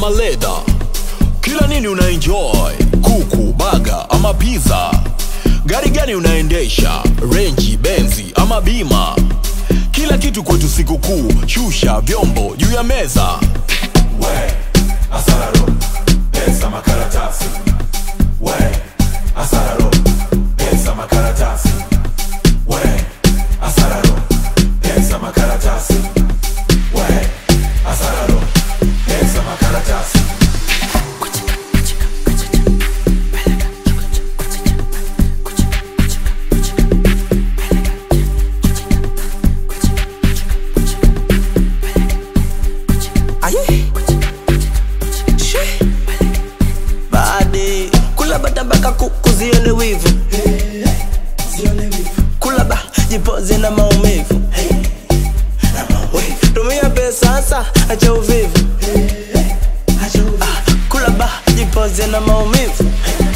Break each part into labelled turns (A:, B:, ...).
A: ama leda kila nini una enjoy kuku baga ama pizza gari gani unaendesha renji benzi ama bima kila kitu kwetu sikukuu shusha vyombo juu ya meza
B: we asararo pesa makaratasi we asararo pesa makaratasi we asararo pesa makaratasi we asararo pesa makaratasi
C: Aye. She. Badi kula bata mpaka kuku zione wivu kula ba jipoze na maumivu We, tumia pesa sasa acha uvivu Ah, kula ba jipoze na maumivu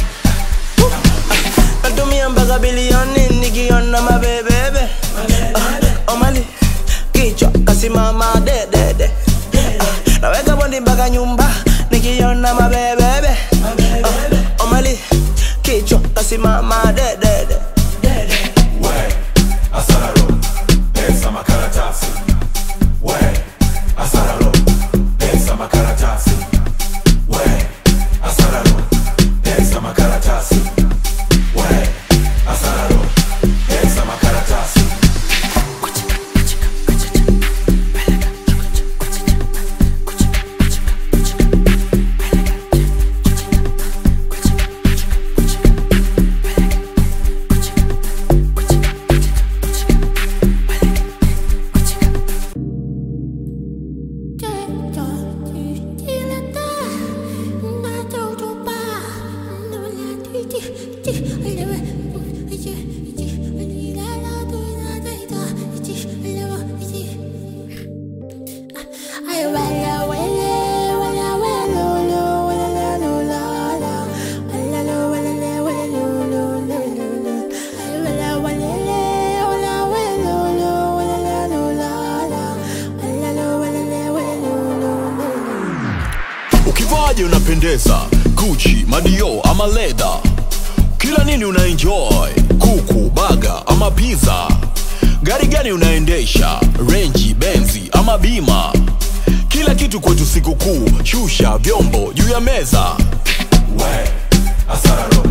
C: Ah, natumia mpaka bilioni nikiona mabebebe Ah, omali kichwa kasimama dedede Ah, naweka bondi mpaka nyumba nikiona mabebebe Ah, omali kichwa kasimama dedede
B: we asararo pesa makaratasi we asararo pesa makaratasi we asararo pesa makaratasi we asararo pesa makaratasi
A: ukivaje unapendeza guchi madio ama leda kila nini una enjoy kuku baga ama pizza gari gani unaendesha renji benzi ama bima kila kitu kwetu sikukuu shusha vyombo juu ya meza
B: we asararo